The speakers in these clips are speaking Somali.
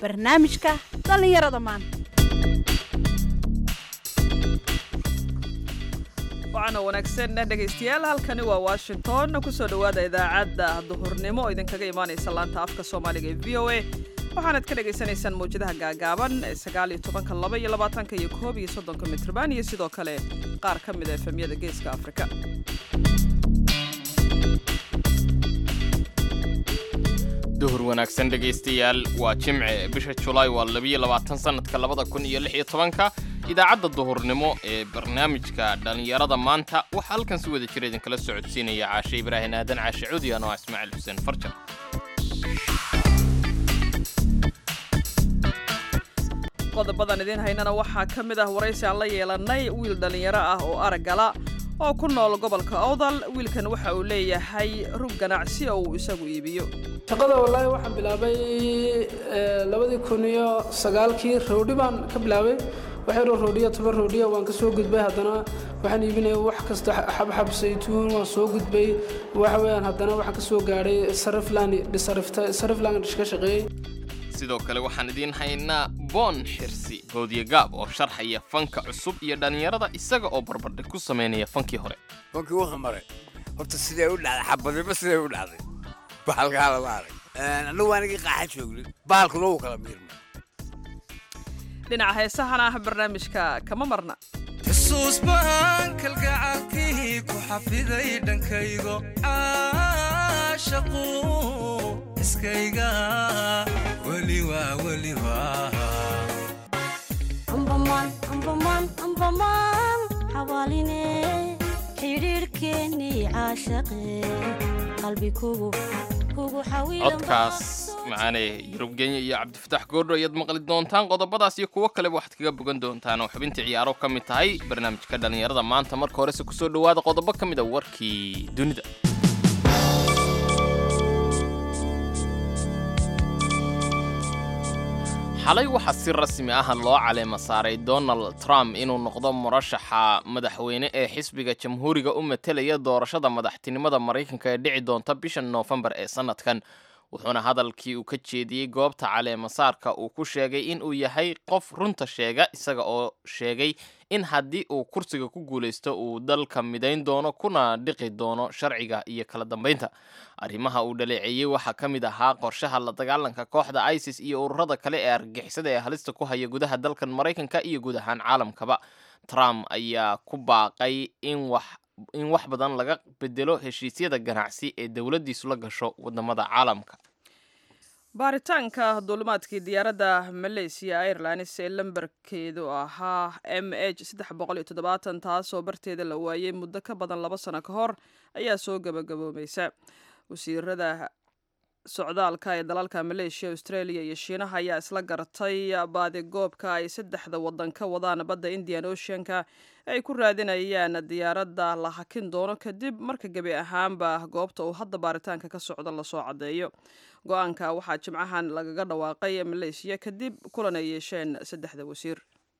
barnaamijka dhallinyarada maanta waxaana wanaagsan dhegaystayaal halkani waa washington kusoo dhowaada idaacadda duhurnimo oo idinkaga imaanaysa laanta afka soomaaliga ee v o a waxaanad ka dhagaysanaysaan mawjadaha gaagaaban ee sagaal iyo tobanka laba iyo labaatanka iyo koob iyo soddonka mitrban iyo sidoo kale qaar ka mid a efemyada geeska afrika duhur wanaagsan dhegaystayaal waa jimce bisha julaay waa labiyo labaatan sannadka labada kun iyo lix iyo tobanka idaacadda duhurnimo ee barnaamijka dhallinyarada maanta waxaa halkan si wada jira idinkala socodsiinaya caashe ibraahin aadan caashe cudi ano ismaaciil xuseen farjar qodobadan idiin haynana waxaa ka mid ah waraysi aan la yeelannay wiil dhallinyaro ah oo araggala oo ku nool gobolka awdal wiilkan waxa uu leeyahay rug ganacsi oo uu isagu iibiyo shaqada wallaahi waxaan bilaabay labadii kun iyo sagaalkii roodhi baan ka bilaabay waxyaroo roodhiya toban roodhiya waan ka soo gudbay haddana waxaan iibinaya wax kasta xabxab saytuun waan soo gudbay waxa weeyaan haddana waxaan ka soo gaadhay sariflan dhisarifta sariflan ka shaqeeyey sidoo kale waxaan idiin haynaa boon xirsi boodiye gaab oo sharxaya fanka cusub iyo dhallinyarada isaga oo barbardhig ku samaynaya fankii hore fankii wuxuu maray horta sidee u dhacday xabadiba sidee u dhacday bahalkaa lama arag annagu anigii qaaxa joognay bahalkuna wuu kala miirmay dhinaca heesahana ah barnaamijka kama marna xusuus baan kalgacalkii ku xafiday dhankaygo caashaqu iskayga weliwa weliwa ambamaan ambamaan ambamaan xawaaline xidhiidhkeennii caashaqe qalbi kugu kugu codkaas macaane yurub kenya iyo cabdifataax goordho ayaad maqli doontaan qodobadaas iyo kuwo kaleba waxaad kaga bogan doontaan oo xubintii ciyaaro ka mid tahay barnaamijka dhallinyarada maanta marka horese kusoo dhowaada qodobo ka mid a warkii dunida xalay waxaa si rasmi ah loo caleema saaray donald trump inuu noqdo murashaxa madaxweyne ee xisbiga jamhuuriga u matelaya doorashada madaxtinimada maraykanka ee dhici doonta bisha noofembar ee sannadkan wuxuuna hadalkii uu ka jeediyey goobta caleemasaarka uu ku sheegay in uu yahay qof runta sheega isaga oo sheegay in haddii uu kursiga ku guulaysto uu dalka midayn doono kuna dhiqi doono sharciga iyo kala dambaynta arrimaha uu dhaleeceeyey waxaa ka mid ahaa qorshaha la dagaalanka kooxda isis iyo ururada kale ee argagixisada ee halista ku haya gudaha dalkan maraykanka iyo guud ahaan caalamkaba trump ayaa ku baaqay in wax in wax badan laga bedelo heshiisyada ganacsi ee dowladdiisu la gasho wadamada caalamka baaritaanka duulimaadkii diyaaradda malaysia airlines ee lambarkeedu ahaa m h saddex boqol iyo toddobaatan taasoo barteeda la waayey muddo ka badan laba sano ka hor ayaa soo gabagaboomaysa wasiirada socdaalka ee dalalka maleeshiya australia iyo shiinaha ayaa isla gartay baadigoobka ay saddexda wadan ka wadaan badda indian oceanka ay ku raadinayaan diyaaradda la hakin doono kadib marka gebi ahaanba goobta uu hadda baaritaanka ka socdo lasoo caddeeyo go-aanka waxaa jimcahan lagaga dhawaaqay maleeshiya kadib kulan ay yeesheen saddexda wasiir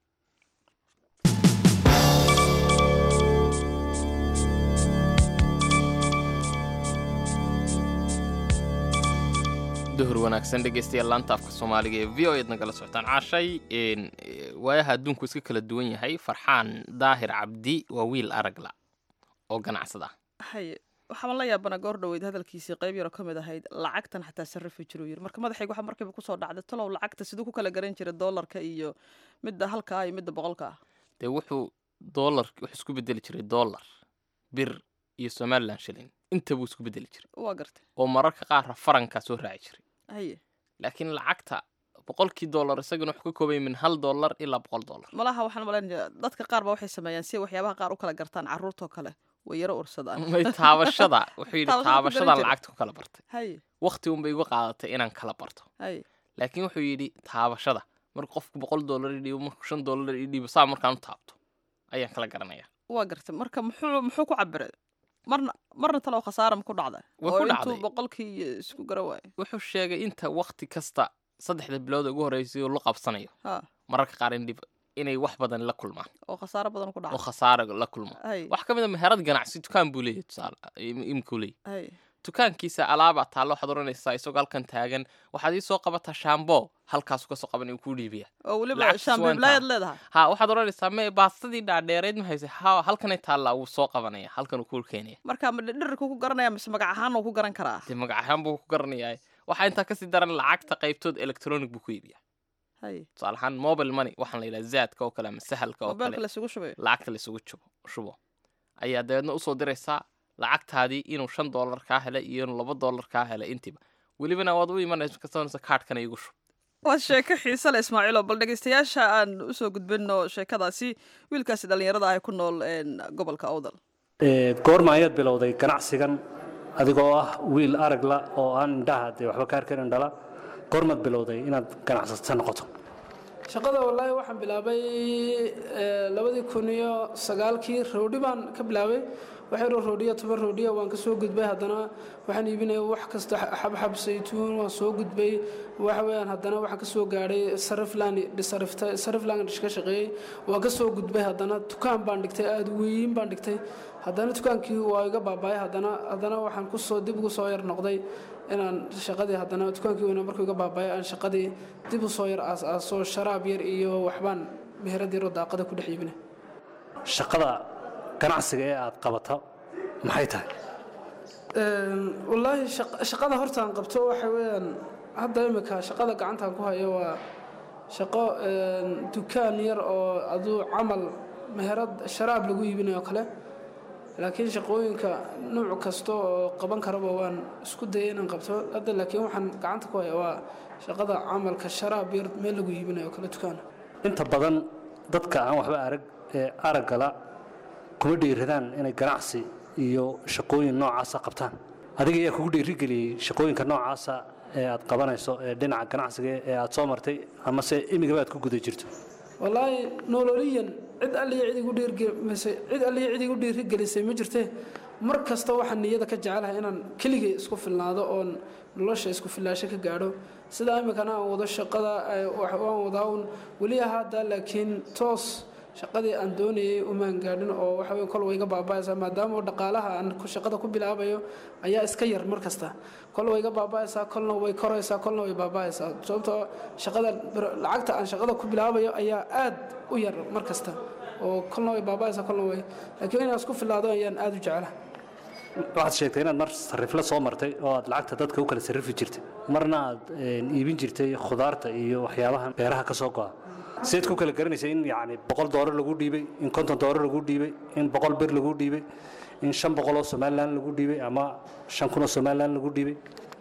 duhur wanaagsan dhegaystayaal laanta afka soomaaliga ee v o eed nagala socotaan caashay waayaha adduunku iska kala duwan yahay farxaan daahir cabdi waa wiil aragla oo ganacsada haye waxaan la yaabana goor dhaweyd hadalkiisii qayb yaroo ka mid ahayd lacagtan xataa sarrifi jiruu yiri marka madaxayga waxaa markiiba kusoo dhacday talow lacagta siduu ku kala garan jiray doolarka iyo midda halka ah iyo midda boqolka ah dee wuxuu doolar wuxuu isku bedeli jiray doolar bir iyo somalilan shilin inta buu isku bedeli jiray waa gartay oo mararka qaarra farankaa soo raaci jiray haye laakiin lacagta boqolkii dollar isagana wuxuu ka koobay min hal dollar ilaa boqol dollar malaha waxaan malaynaya dadka qaar ba waxay sameeyaan si waxyaabaha qaar u kala gartaan carruurtoo kale way yaro ursadaan may taabashada wuxuu yidhi Taabashada ku garan taabashadan jiray. lacagta ku kala bartay haye waqti unbay igu qaadatay inaan kala barto haye laakiin wuxuu yidhi taabashada marka qofku boqol dollar ii dhiibo marku shan dollar ii dhiibo saa markaan u taabto ayaan kala garanaya waa gartay marka muxuu muxuu ku cabiray marna marna talow khasaara ma ku dhacda Way oo ku intuu dhacday. boqolkii isku gara waayo wuxuu sheegay inta waqti kasta saddexda bilood ugu horreysay oo la qabsanayo ha mararka qaar in dhib- inay wax badan la kulmaan oo khasaaro badan ku oo dhacda khasaare la kulmo hay wax ka mid a meherad ganacsi dukaan buu leeyahay tusaale im- imkuu leeyahay hay dukaankiisa alaabaa taalla waxaad odhanaysaa isagoo halkan taagan waxaad ii soo qabataa shaambo halkaasu kasoo qaban uu kuu dhiibiya oo weliba lacagtiisa waa shaambiblaayaad intaa. leedahay ha waxaad odhanaysaa me baastadii dhaadheereyd ma hayse ha halkanay taallaa wuu soo qabanaya halkan uu kuu keenaya marka ma dhirirku ku garanaya mise magac ahaan uu ku garan karaa dee magac ahaan buu ku garanayaa waxaa intaa kasii daran lacagta qaybtood electronic buu ku iibiya hay tusaale ahaan mobile money waxaan la yidhaha zaadka oo kale ama sahalka oo mobeelka kale laysugu shubayo lacagta laysugu jubo shubo ayaa dabeedna usoo diraysaa lacagtaadii inuu shan dollar kaa helay iyo inuu laba dollar kaa helay intiba welibana waad u imanaysa kasanaysa kaadhkana igu shub waa sheeko xiise le ismaaciilo bal dhegeystayaasha aan usoo gudbino sheekadaasi wiilkaasi dhallinyarada ah ee ku nool een, gobolka awdal Ee, goorma ayaad bilowday ganacsigan adigoo ah wiil aragla oo aan indhaha dee waxba ka arkayn indhala goormaad bilowday inaad ganacsata noqoto shaqada wallaahi waxaan bilaabay eh, labadii kun iyo sagaalkii roodhi baan ka bilaabay waxay roo roodhiya toban roodhiya waan ka soo gudbay haddana waxaan iibinaya wax kasta xabxab saytuun waan soo gudbay waxa weeyaan haddana waxaan ka soo gaadhay sariflan dhisarifta sariflan ka shaqeeyey waan ka soo gudbay haddana dukaan baan dhigtay aada weyn baan dhigtay haddana dukaankii waa iga baabaay haddana haddana waxaan kusoo dib ugu soo yar noqday inaan shaqadii haddana dukaankii weyna markuu iga baabaay aan shaqadii dib u soo yar aas-aaso sharaab yar iyo waxbaan meherad yaroo daaqada ku dhex iibinay shaqada ganacsiga ee aad qabato maxay tahay Een, wallaahi shaq- shaqada hortaan qabto waxa weeyaan hadda imika shaqada gacantaan ku hayo waa shaqo een, dukaan yar oo aduu camal meherad sharaab lagu iibinayo kale laakiin shaqooyinka nuuc kasta oo qaban karaba waan isku dayay inaan qabto hadda laakiin waxaan gacanta ku haya waa shaqada camalka sharaab yar meel lagu iibinayo kale dukaan inta badan dadka aan waxba arag ee araggala kuma dhiiradaan inay ganacsi iyo shaqooyin noocaasa qabtaan adiga ayaa kugu dhiirigeliyey shaqooyinka noocaasa ee aad qabanayso ee dhinaca ganacsiga ee aad soo martay amase imigaba aad ku guda jirto wallaahi nololiyan cid alliya cid igu dhiirgelisay cid alliya cid igu dhiirigelisay ma jirtee mar kasta waxaan niyada ka jecelahay inaan keligay isku filnaado oon nolosha isku filaasho ka gaadho sidaa iminkana aan wado shaqada eh, wax- waan wadaa un weli hadda laakiin toos shaqadii aan doonayay umaan gaadhin oo waxa weeye kol way iga baaba'aysaa maadaama oo dhaqaalaha aan ku shaqada ku bilaabayo ayaa iska yar mar kasta kol way iga baaba'aysaa kolna way koraysaa kolna way baaba'aysaa sababtoo shaqada lacagta aan shaqada ku bilaabayo ayaa aad u yar mar kasta oo kolna way baaba'aysaa kolna way laakiin inaan isku filaado ayaan aad u jecelahay waxaad sheegtay inaad mar sarifle soo martay oo aad lacagta dadka u kala sarrifi jirtay marna aad een, iibin jirtay khudaarta iyo waxyaabaha beeraha ka soo go'a sideed ku kala garanaysa in yacni boqol doolar lagu dhiibay in konton doolar lagu dhiibay in boqol bir lagu dhiibay in shan boqol oo somalilan lagu dhiibay ama shan kun oo somalilan lagu dhiibay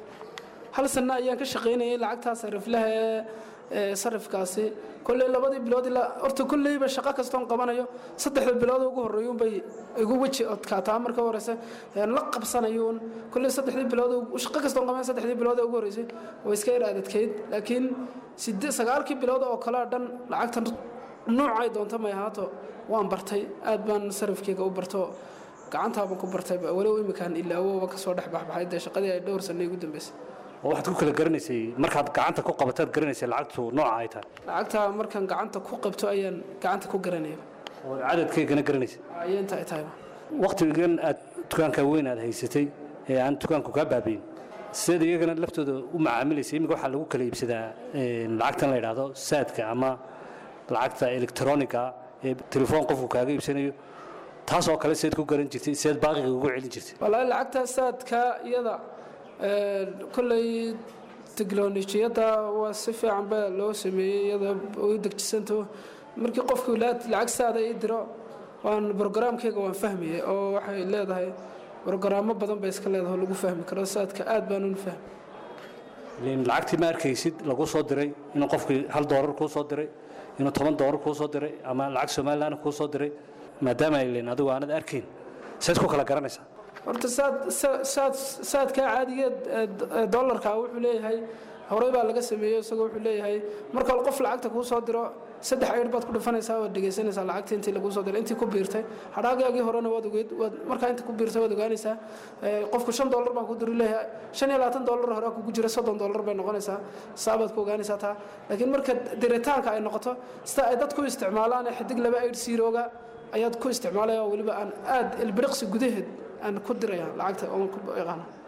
hal sanno ayaan ka shaqaynayay lacagtaa sariflaha ee ee sarifkaasi kolley labadii bilood ilaa horta kolleyba shaqo kastoon qabanayo saddexda bilood ugu horreeyuunbay igu weji odkaataa marka horeyse aan la qabsanayuun kolley saddexdii bilood ugu- shaqo kastoon qaban saddexdii bilood ee ugu horreysay way iska yar adadkeyd laakiin sidde sagaalkii bilood oo kale dhan lacagtan nuucay doonto may ahaato waan bartay aad baan sarifkeyga u barto gacantaabaan ku bartay walow imikaan ilaawoba kasoo dhex baxbaxay dee shaqadii ay dhowr sanno igu dambeysay oo waxaad ku kala garanaysay markaad gacanta ku qabataad garanaysay lacagtu nooca ay tahay lacagta markaan gacanta ku qabto ayaan gacanta ku garanaya oo cadadkeygana garanaysay ayay inta ay tahayba waqtigan aad dukaanka weyn aad haysatay ee aan dukaanku kaa baabiin sideed iyagana laftooda u macaamilaysa iminka waxaa lagu kala iibsadaa een, lacagtan la yidhaahdo saadka ama lacagta elektroniga ee telefoon qofku kaaga iibsanayo taas oo kale sideed ku garan jirtay sideed baaqiga ugu celin jirtay wallaahi lacagta saadka iyada ee, kolley teknolojiyadda waa si fiican ba loo sameeyey iyada way degjisanto markii qofku la- lacag saada ii diro waan brogaraamkeyga waan fahmayay oo waxay leedahay brogaraamo badan bay iska leedahay oo lagu fahmi karo saadka aad baan u fahmay Ileen lacagtii ma arkaysid lagu soo diray inuu qofkii hal doolar kuu soo diray inuu toban doolar kuu soo diray ama lacag somalilan kuu soo diray maadaama ay leen adigu aanad arkayn sideed ku kala garanaysaa horta saad sa- saad saadkaa caadigeed ee d- ee dollarka wuxuu leeyahay horey baa laga sameeyey isagoo wuxuu leeyahay marka qof lacagta kuu soo diro saddex ayr baad ku dhufanaysaa waad dhegaysanaysaa lacagta intii laguu soo diray intii ku biirtay hadhaagaagii horena waad ogeyd waad markaa inta ku biirtay waad ogaanaysaa Ee, qofku shan dollar baan ku diri leeyahay shan iyo labaatan dollar hore kugu jira soddon dollar bay noqonaysaa saabaad ku ogaanaysaa taa laakiin marka diritaanka ay noqoto sida ay dadku isticmaalaan ee xidig laba ayr siirooga ayaad ku isticmaalaya oo weliba aan aad ilbiriqsi gudaheed aan ku diraya lacagta oon ku yaqaano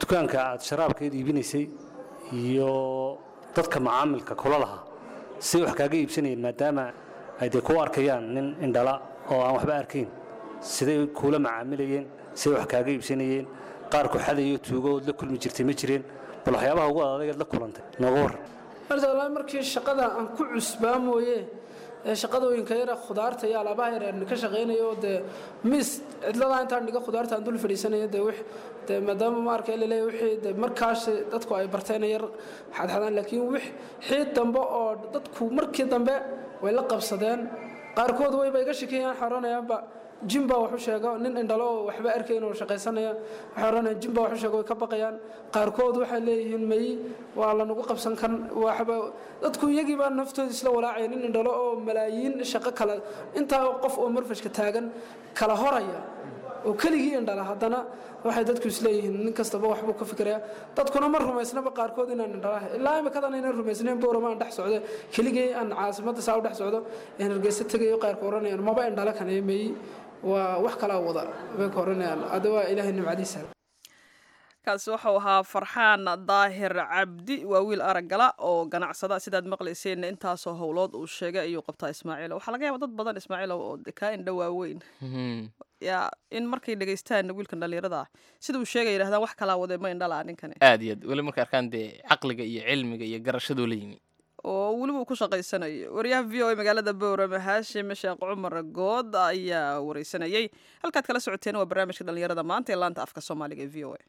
dukaanka aad sharaabkeed iibinaysay iyo dadka macaamilka kula lahaa siday wax kaaga iibsanayeen maadaama ay dee kuu arkayaan nin indhala oo aan waxba arkayn siday kuula macaamilayeen siday wax kaaga iibsanayeen qaar ku xadayo tuugo ood la kulmi jirtay ma jireen bal waxyaabaha ugu adagaad la kulantay nooga war horta wallaahi markii shaqada aan ku cusbaa mooye ee shaqadooyinka yara khudaarta iyo alaabaha yar aan ka shaqaynayo dee miis cidladaa intaan dhiga khudaarta aan dul fadhiisanayo dee wix dee maadaama ma arkay laleeyahay wixii dee markaas dadku ay barteen yar xadxadaan laakiin wix xiid dambe oo dadku markii dambe way la qabsadeen qaarkood wayba iga shakiyaan xoranayaanba jim baa wax u sheega nin indhalo oo waxba arkayn oo shaqaysanaya waxay oranayaan jim baa wax u sheega way ka baqayaan qaarkood waxay leeyihiin may waa lanagu qabsan kan waxba dadku iyagii baa naftooda isla walaacaya nin indhalo oo malaayiin shaqo kale intaa qof oo marfashka taagan kala horaya oo keligii indhala haddana waxay dadku isleeyihiin nin kastaba waxbuu ka fikiraya dadkuna ma rumaysnaba qaarkood inaan indhalaha ilaa imikadan aynan rumaysnayn boorama aan dhex socdo keligii aan caasimadda saa u dhex socdo aan hargeysa tegayo qaarka oranayaan maba indhala kaneemeeyey waa wax kalaa wada bay ka oranayaan hadda waa ilaahay nimcadiisa kaasi wuxuu ahaa farxaan daahir cabdi waa wiil araggala oo ganacsada sidaad maqlayseen intaasoo howlood uu sheegay ayuu qabtaa ismaaciil waxaa laga yaaba dad badan ismaaciil oo kaa indho waaweyn yaa in markay dhegaystaan wiilkan dhallinyarada ah sida uu sheegay yidhahdaan wax kalaa wadee ma indhalaa ninkani aad iyo aad weli markay arkaan dee caqliga iyo cilmiga iyo garashadoo la yimi oo weliba uu ku shaqaysanayo wariyaha v o a magaalada bowrame haashim sheekh cumar good ayaa wareysanayey halkaad kala socoteen waa barnaamijka dhallinyarada maanta ee laanta afka soomaaliga ee v o a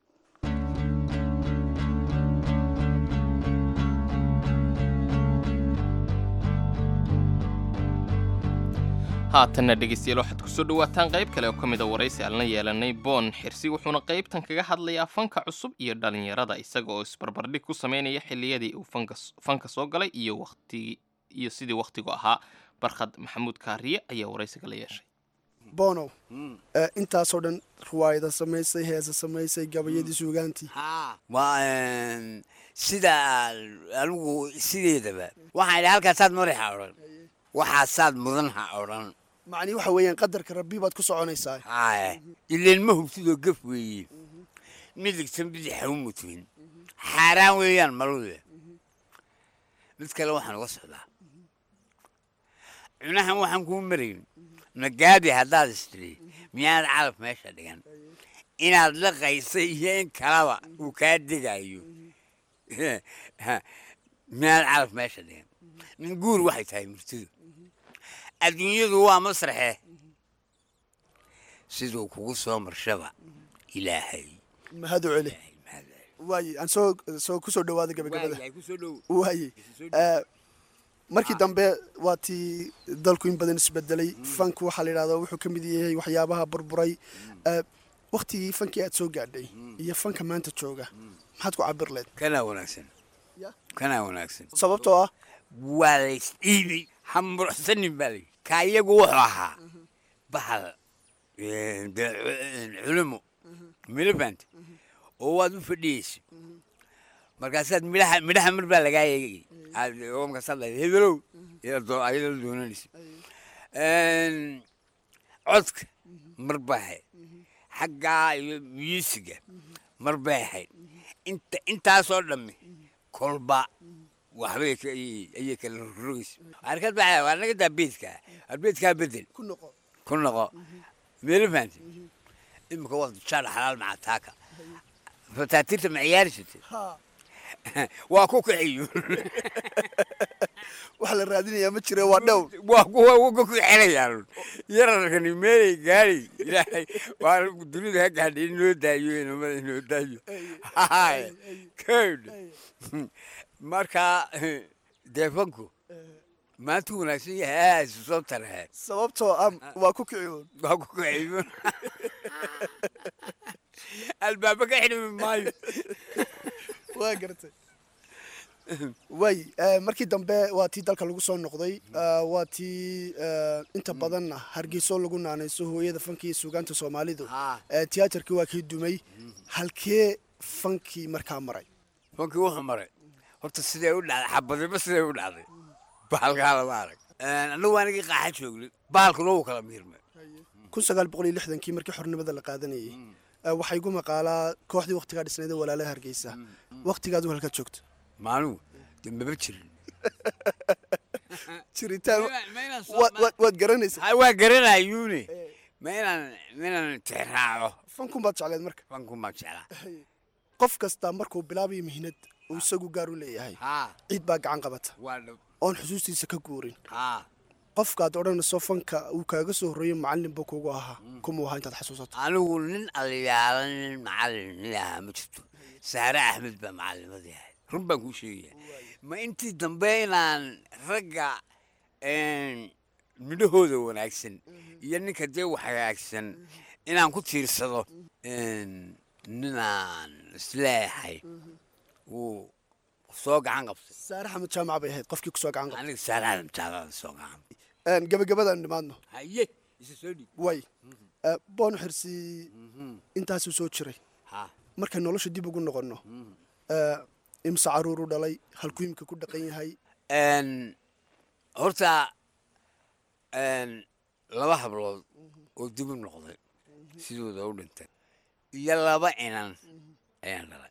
haatanna dhegaystayaal waxaad kusoo dhawaataan qayb kale oo ka mid a waraysi aan la yeelanay boon xirsi wuxuuna qaybtan kaga hadlayaa fanka cusub iyo dhallinyarada isaga oo isbarbardhig ku sameynaya xilliyadii uu fanka soo galay iyo waqtigii iyo sidii wakhtigu ahaa barkhad maxamuud kaariye ayaa waraysiga la yeeshay bonow intaasoo dhan ruwaayada samaysay heesa samaysay gabayadii suugaantii waa sida anigu sideedaba waxaan idhi halkaasaad madaxa odhan waxaasaad mudan ha odhan macnii waxa weeyaan qadarka rabbi baad ku soconaysaa haye ileen ma hubtidoo gaf weeye midigtan bidixa u mutmin xaaraan weeyaan malude mid kale waxaan uga socdaa cunahan waxaan kuu marayn magaabi haddaad istiri miyaad calaf meesha dhigan inaad la qaysay iyo in kalaba uu kaa degayo miyaad calaf meesha dhigan nin guur waxay tahay murtidu adduunyadu waa masraxe siduu kugu soo marshaba ilaahay mahad u celi waaye aan soo soo ku soo dhawaada gabagabada waaye markii dambe waa tii dalku in badan isbedelay fanku waxaa la yidhahdaa wuxuu ka mid yahay waxyaabaha burburay waktigii fankii aad soo gaadhay iyo fanka maanta jooga maxaad ku cabir leed kanaa wanaagsan kanaa wanaagsan sababtoo ah waa la isdhiibay hambursanin baa layi ka iyagu wuxuu ahaa bahal culumo miliband oo waad u fadhiyeysa markaasaad midhaha midhaha mar baa lagaa eegay markaasaad lahayd hebelow ayadoo doonanaysa codka mar baa ahayd xaggaa iyo myuusiga mar bay ahayd inta intaasoo dhammi kolba waxbay ayay kala rogaysa arkad baa waa naga daa beedka beedkaa bedel ku noqo ku noqo meelifant imika waa jaal xalaal macataaka fataatirta ma ciyaari jirtay waa ku kaxiyo waxa la raadinayaa ma jira waa dhow waa kuwa ku xelayaan yararkani meelay gaari ilaahay waa dunida ha gaadhay in loo daayo inamada in loo daayo hay kowd marka deefanku maanta wanaagsan yahay aaisu soo tarahe sababtoo ah waa ku kiciyoon waa ku kaxiyo albaaba ka xidhmi maayo waa gartay way markii dambe waa tii dalka lagu soo noqday waa tii inta badanna hargeyso lagu naanayso hooyada fanki iyo suugaanta soomaalidu tiyaatarkii waa kii dumay halkee fankii markaa maray fankii wuxuu maray horta sidee u dhacday xabadiba sidee u dhacday bahalkaa lama arag annagu anigii qaaxa joognay bahalkuna wuu kala miirmay kun sagaal boqol iyo lixdankii markii xornimada la qaadanayay Eh, waxaa igu maqaalaa kooxdii waqtigaa dhisnayd ee walaalaha hargeysa waqtigaad halkaad joogto maanugu de maba jirin jiritaan Ma inaan soo- waad- waad- waad garanaysa Ha, waa garanayuune ma inaan ma inaan tixraaco fankun baad jecleed marka fankun baan jeclaa qof kasta markuu bilaabayo mihnad uu isagu gaar u leeyahay haa ciid baa gacan qabata waa dhab oon xusuustiisa ka guurin haa qofkaad odhanayso fanka uu kaaga soo horreeyo macallin buu kugu ahaa kumuu ahaa intaad xasuusato anigu nin aliyaala nin macallin nin ahaa ma jirto saare axmed baa macallimadii ahayd run baan kuu sheegaya ma intii dambe inaan ragga een, midhahooda wanaagsan iyo ninka dee wax hagaagsan inaan ku tiirsado een, ninaan isleeyahay wuu soo gacan qabtay saare xamed jaamac bay ahayd qofkii kusoo gacan qabtay aniga saare axmed jaamacada soo gacan qabtay Een, gabagabadaan nimaadno haye isa soo dhiib way Eh, boon xirsi intaasuu soo jiray ha markay nolosha dib ugu noqonno eh, imse caruuru dhalay halkuu imika ku dhaqan yahay Een, horta een, laba hablood oo dib u noqday sidooda u dhintay iyo laba inan ayaan dhalay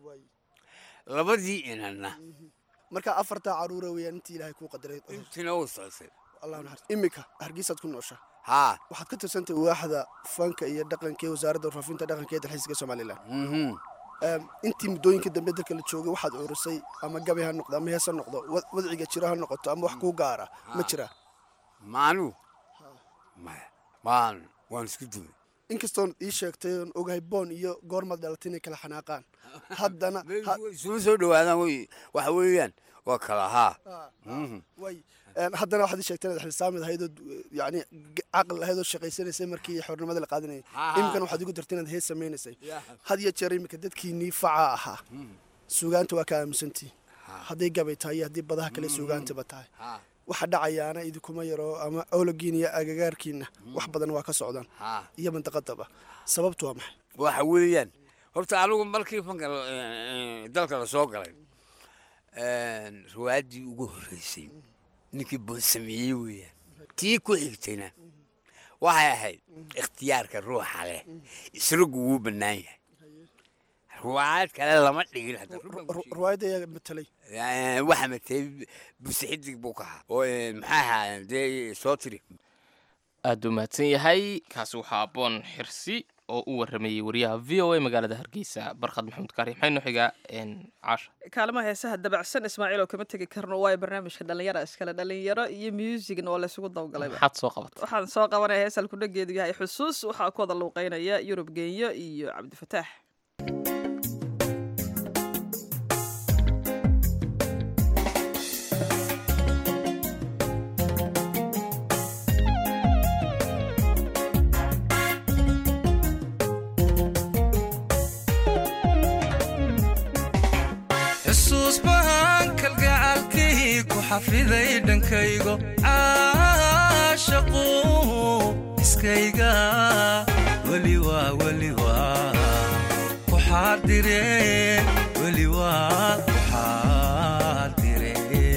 labadii inanna marka afartaa caruura weeyaan intii ilaahay kuu qadaray intina u socotay allah naxariis imika hargeysaad ku noosha haa waxaad ka tirsantahay waaxda fanka iyo dhaqanka ee wasaaradda warfaafinta dhaqanka ee dalxiiska somalilan mhm. Em, intii muddooyinka dambe dalka la joogay waxaad curisay ama gabay ha noqdo ama hees ha noqdo wa- wadciga jiro ha noqoto ama wax kuu gaara ma jira maanu maya waan waan isku dumay inkastoon ii sheegtay oon ogahay boon iyo goormaad dhalatay inay kala xanaaqaan haddana ha- isuma soo dhawaadaan wey waxa weeyaan waa kala haa Mhm. way Een, haddana waxaad ii sheegtay inaad xilsaamid ahayd oo yani caqli lahayd oo shaqaysanaysay markii xornimada la qaadanayay Ha. iminkana waxaad igu dirtay inaad hees samaynaysay Ya. had iyo jeer iminka dadkiinii facaa ahaa suugaanta waa ka aaminsantii hadday gabay tahay iyo haddii badaha kale suugaantaba tahay Ha. waxa dhacayaana idinkuma yaro ama ologiin iyo agagaarkiina wax badan waa ka socdaan Ha. iyo mandaqadaba sababtu waa maxay waxa weeyaan horta anigu markii fanka la- eh, eh, dalka la soo galay een, riwaayaddii ugu horreysay ninkii boon sameeyey weeyaan tii ku xigtayna waxay ahayd ikhtiyaarka ruuxa leh isragu wuu bannaan yahay riwaayad kale lama dhigin hadda run baan ku sheegay. riwaayadda ayaa matelay Eh, waxa matay buse xidig buu ka ahaa oo eh, maxaa ahaa dee soo tiri aad u mahadsan yahay kaasi waxaa aboon xirsi oo u waramayey wariyaha v o a magaalada hargeysa barkhad maxamuud kaari maxay noo xigaa een, caasha kaalmaha heesaha dabacsan ismaaciil oo kama tegi karno waayo barnaamijka dhalinyara iskale dhalinyaro iyo musigna oo laysugu dawgalayba maxaad soo qabatay waxaan soo qabanaya hees halkudhageedu yahay xusuus waxaa ku wada luuqeynaya yurub genyo iyo cabdifataax xusuus bahan kalgacalkii ku xafiday dhankaygo caashaqu iskayga weli waa weli waa ku xaadire weli waa ku xaadire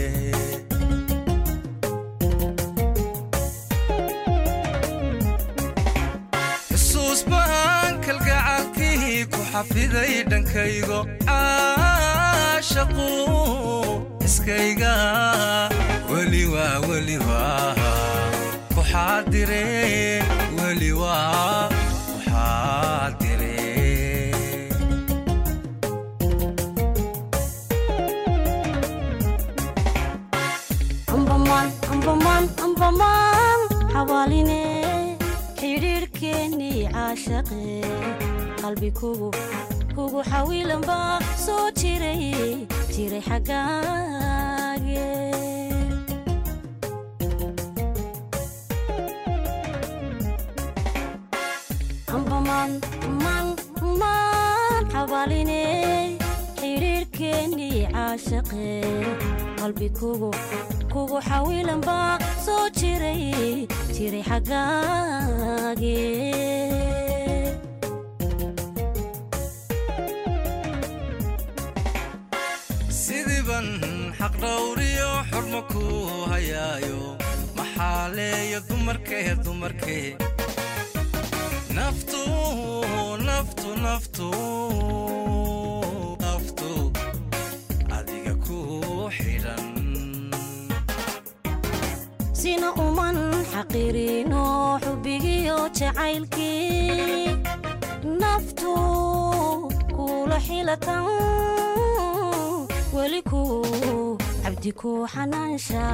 xusuus bahan kalgacalkii ku xafiday dhankaygo caashaqu iskayga weli waa weli waa ku xaadire weli waa ku xaadire ambamaan ambamaan ambamaan xawaaline xidhiidhkeennii caashaqe qalbi kugu kugu xawilan baa soo jiray jiray xaggaage ambamaan maan maan xawaaline xidhiidhkeennii caashaqe qalbi kugu kugu xawilan baa soo jiray jiray xaggaage sidiiban xaq dhowriyo xurmo ku hayaayo maxaaleeyo dumarkee dumarkee naftu naf naftu naftu naftu adiga ku xidhan sina uman xaqirino xubbigiyo jacaylkii naftu kula xilatan weli ku cabdi ku xanaansha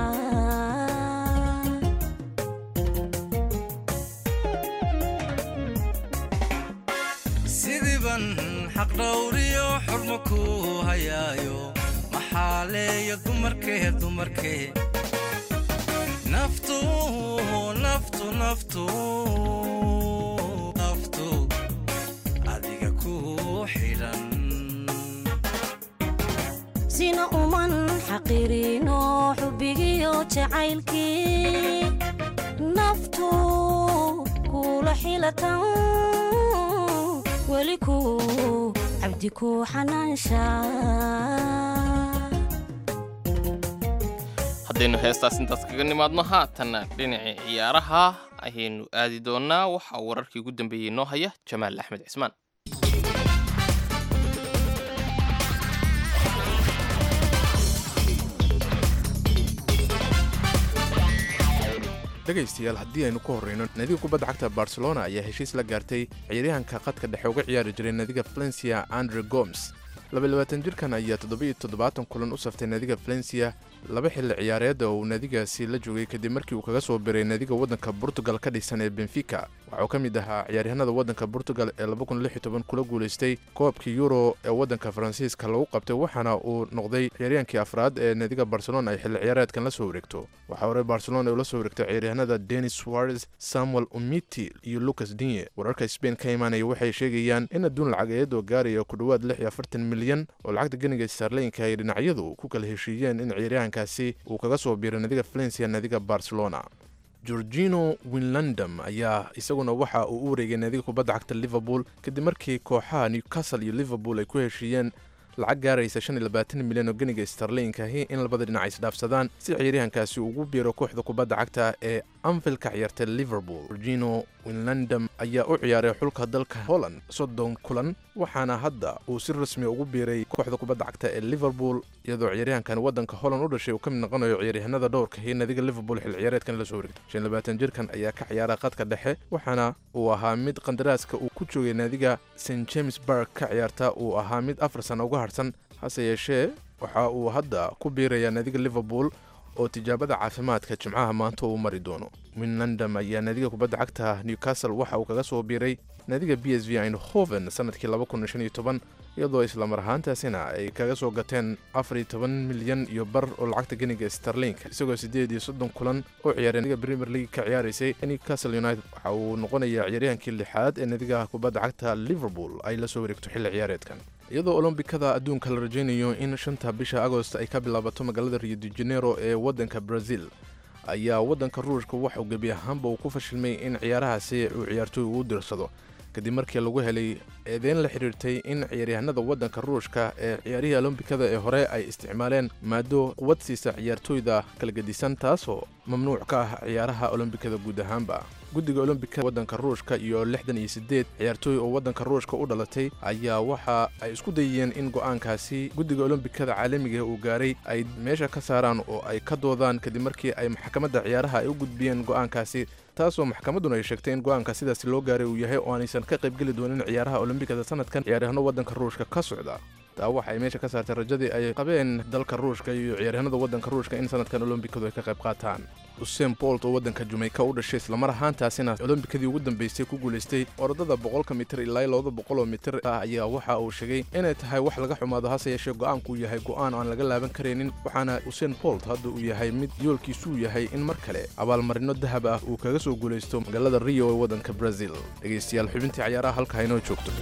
sidiiban xaq dhowriyo xurmo ku hayaayo maxaa leeya dumarkee dumarkee naftu naftu naftu naftu adiga ku xidhan sina uman xaqirino xubbigiyo jacaylkii naftu kula xilatan weli ku cabdi ku xanaansha haddaynu heestaas intaas kaga nimaadno haatanna dhinacii ciyaaraha ayaynu aadi doonnaa waxaa wararkii ugu dambeeyey noo haya jamaal axmed cismaan dhegaystayaal haddii aynu ku horrayno nadiga kubadda cagta barcelona ayaa heshiis la gaartay ciyaaryahanka khadka dhexe uga ciyaari jiray nadiga valencia andre gomes labayabaatan jirkan ayaa toddobiyo toddobaatan kulan u saftay nadiga valencia laba xilli ciyaareed oo uu nadigaasi la joogay kadib markii uu kaga soo biray nadiga waddanka portugal ka dhisan ee benfica waxauu ka mid ahaa ciyaaryahanada waddanka portugal ee kula guulaystay koobkii euro ee waddanka faransiiska lagu qabtay waxaana uu noqday ciyaaryahankii afraad ee nadiga barcelona ay xilli ciyaareedkan la soo wareegto waxaa hore barcelona uu la soo wareegtay ciyaaryahanada denis suarez samuel umiti iyo lucas dinye wararka sbain ka imaanaya waxay sheegayaan in adduun lacageed oo gaaraya ku dhowaad lix iyo afartan milyan oo lacagta ganiga starleyinka ay dhinacyadu ku kala heshiiyeen in ciyaaryahankaasi uu kaga soo biiray nadiga valencia nadiga barcelona georgino winlandam ayaa isaguna waxa uu u wareegay nadiga kubadda cagta liverpool kadib markii kooxaha newcastle iyo liverpool ay ku heshiiyeen lacag gaaraysa shan iyo labaatan milyan oo ganiga starleyinkahi in labada dhinac isdhaafsadaan si ciyaaryahankaasi ugu biiro kooxda kubadda cagta ee anfield ka ciyaartay liverpool georgino winlandam ayaa u ciyaaray xulka dalka holland soddon kulan waxaana hadda uu si rasmi ugu biiray kooxda kubadda cagta ee liverpool iyadoo ciyaaryahankan waddanka holland u dhashay uu ka mid noqonayo ciyaaryahanada dhowrka iyo nadiga liverpool xil ciyaareedkan la soo wareegtay shan labaatan jirkan ayaa ka ciyaara khadka dhexe waxaana uu ahaa mid qandaraaska uu ku joogay naadiga st james bark ka ciyaarta uu ahaa mid afar sana uga harsan hase yeeshee waxa uu hadda ku biirayaa nadiga liverpool oo tijaabada caafimaadka jimcaha maanta uu mari doono winlandam ayaa naadiga kubadda cagta newcastle waxa uu kaga soo biiray naadiga b s v eindhoven sanadkii iyadoo islamar ahaantaasina ay kaga soo gateen afariyo toban milyan iyo bar oo lacagta ganiga starlinka isagoo siddeed iyo soddon kulan oo ciyaaray nadiga premier league ka ciyaaraysay newcastle united waxa uu noqonayaa ciyaaryahankii lixaad ee nadiga kubadda cagta liverpool ay la soo wareegto xilli ciyaareedkan iyadoo olombikada adduunka la rajaynayo in shanta bisha agost ay ka bilaabato magaalada rio de janeiro ee waddanka brazil ayaa waddanka ruushka waxauu gebi ahaanba uu ku fashilmay in ciyaarahaasi uu ciyaartooy ugu dirsado kadib markii lagu helay eedeyn la xidhiirtay in ciyaaryahanada waddanka ruushka ee ciyaarihii olombikada ee hore ay isticmaaleen maado quwad siisa ciyaartooyda kala gedisan taasoo mamnuuc ka ah ciyaaraha olombikada guud ahaanba guddiga olombikada waddanka ruushka iyo lixdan iyo siddeed ciyaartooy oo waddanka ruushka u dhalatay ayaa waxa ay isku dayeen in go'aankaasi guddiga olombikada caalamiga uu gaaray ay meesha ka saaraan oo ay ka doodaan kadib markii ay maxkamadda ciyaaraha ay u gudbiyeen go'aankaasi taasoo maxkamadduna ay sheegtay in go'aanka sidaasi loo gaaray uu yahay oo aanaysan ka qaybgeli doonin ciyaaraha olombikada sanadkan ciyaaryahanno waddanka ruushka ka socda taa waxa ay meesha ka saartay rajadii ay qabeen dalka ruushka iyo ciyaaryahanada waddanka ruushka in sanadkan olombikadu ay ka qayb qaataan usein bolt oo waddanka jameyka u dhashay islamar ahaantaasina olombikadii ugu dambeysay ku guulaystay orodada boqolka mitir ilaa labada boqoloo mitir ah ayaa waxa uu sheegay inay tahay wax laga xumaado hase yeeshee go'aanku uu yahay go'aan aan laga laaban karaynin waxaana usein bolt hadda uu yahay mid yoolkiisuu yahay in mar kale abaalmarino dahab ah uu kaga soo guulaysto magaalada rio ee waddanka brazil dhegaystayaal xubintii cayaaraha halka haynoo joogto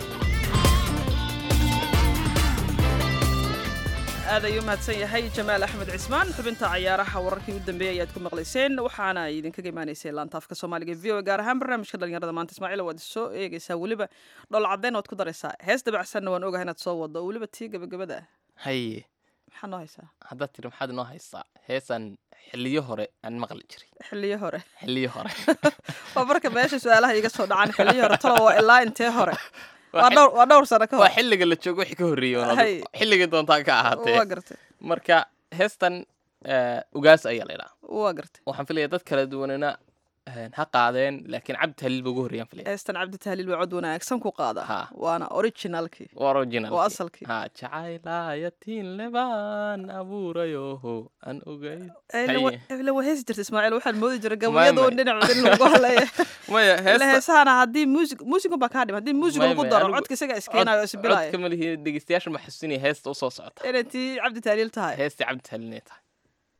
aad ayuu mahadsan yahay jamaal axmed cismaan xubinta cayaaraha wararkii u dambeeyey ayaad ku maqlayseen waxaana idinkaga imaanaysay laantaafka soomaaliga v o gaar ahaan barnaamijka dhalinyarada maanta ismaaciil waad soo eegaysaa weliba dhol caddeyn waad ku daraysaa hees dabacsanna waan ogahay inaad soo wado oo weliba tii gabagabada ah haye maxaa noo haysaa haddaad tiri maxaad inoo haysaa heesaan xiliyo hore aan maqli jiray xiliyo hore xiliyo hore waa marka meesha su-aalaha iga soo dhacaan xiliyo hore talo waa ilaa intee hore waa dhowr waa dhowr sano ka waa hor xilliga la joogo wixii ka horreeyey oon Hay. adigu- xilligii doontaa ka ahaatee waa gartay marka heestan eh, ugaas ayaa la idhaa waa gartay waxaan filaya dad kala duwanina eh, ha qaadeen laakiin cabdi tahliil ba ugu horreeyaan filaya heestan cabdi tahliil waa cod wanaagsan ku qaada Ha. waana originalkii waa original waa asalkii ha jacaylayatiin lebaan abuurayoho aan ogay ila waa heesi jirta ismaaciil waxaan moodi jiray Maya, gabayadoo maya. dhinac in lagu halaya maya ila heesta heesahana haddii muusig muusigun baa kaa dhim haddii muusiga Maya, lagu maya, daro anigu- codka isaga iskeenayo oo isbilaya codka ma lihi dhegeystayaasha ma xasuusinaya heesta usoo socota inay tii cabdi tahliil tahay heestii cabdi tahliil inay tahay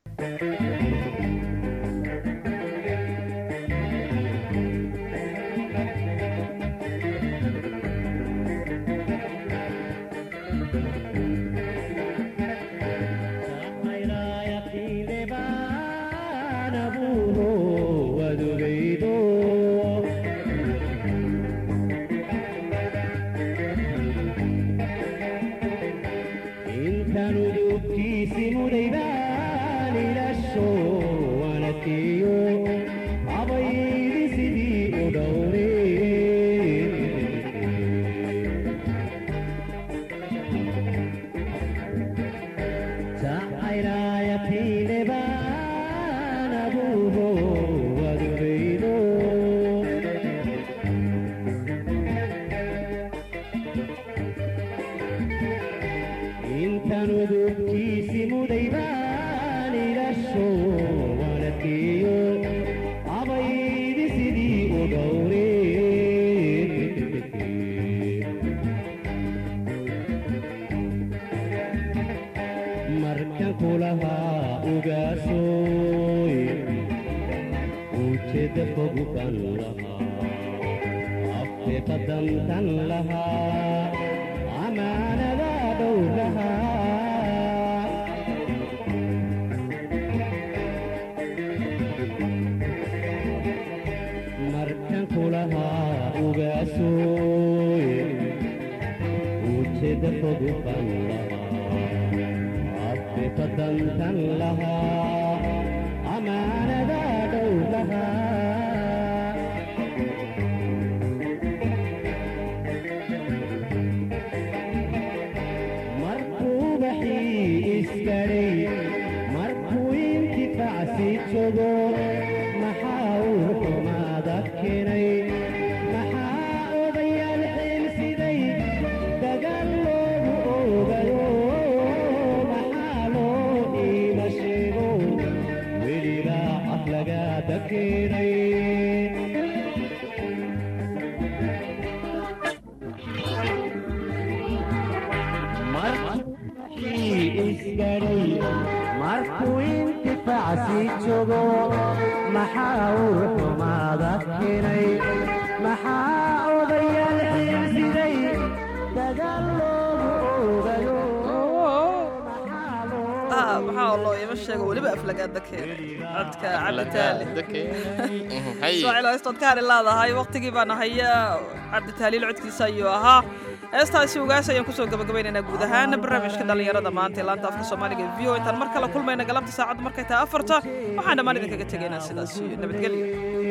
Ah, maxaa loo ima sheego weliba aflagaada keenay codka cabdi tahliil ismaaciil heestood ka hadhi leedahay waqtigii baan haya cabdi tahliil codkiisa ayuu ahaa heestaasi ugaas ayaan kusoo gabagabaynaynaa guud ahaan barnaamijka dhallinyarada maanta ee laanta afka soomaaliga ee v o intaan mar kale kulmayna galabta saacaddu markay tahay afarta waxaan dhammaan idinkaga tegaynaa sidaas iyo nabadgelyo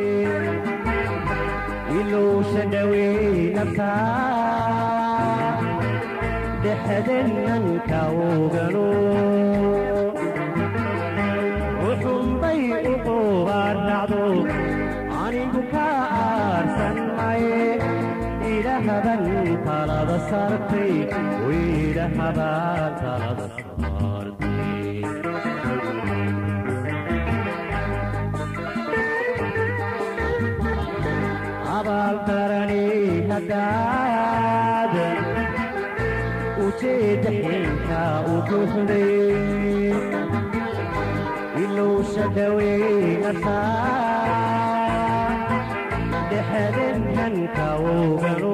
ilowsha dhaweynata dhexdenanka ogano wuxunbay u qubaarnacdo anigu ka aarsan maye idhahaban talada sartay idhahaban talada sartay abaaldarani haddaad ujeedda xilka u buuxday ilowsha dhaweynata dhexdenhanka ogano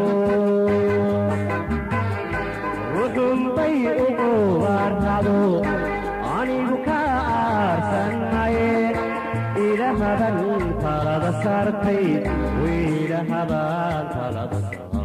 ruxunbay u qubaarnacdo anigu ka aarsan maye ilahaban talada sartay wiilahaban talada sartay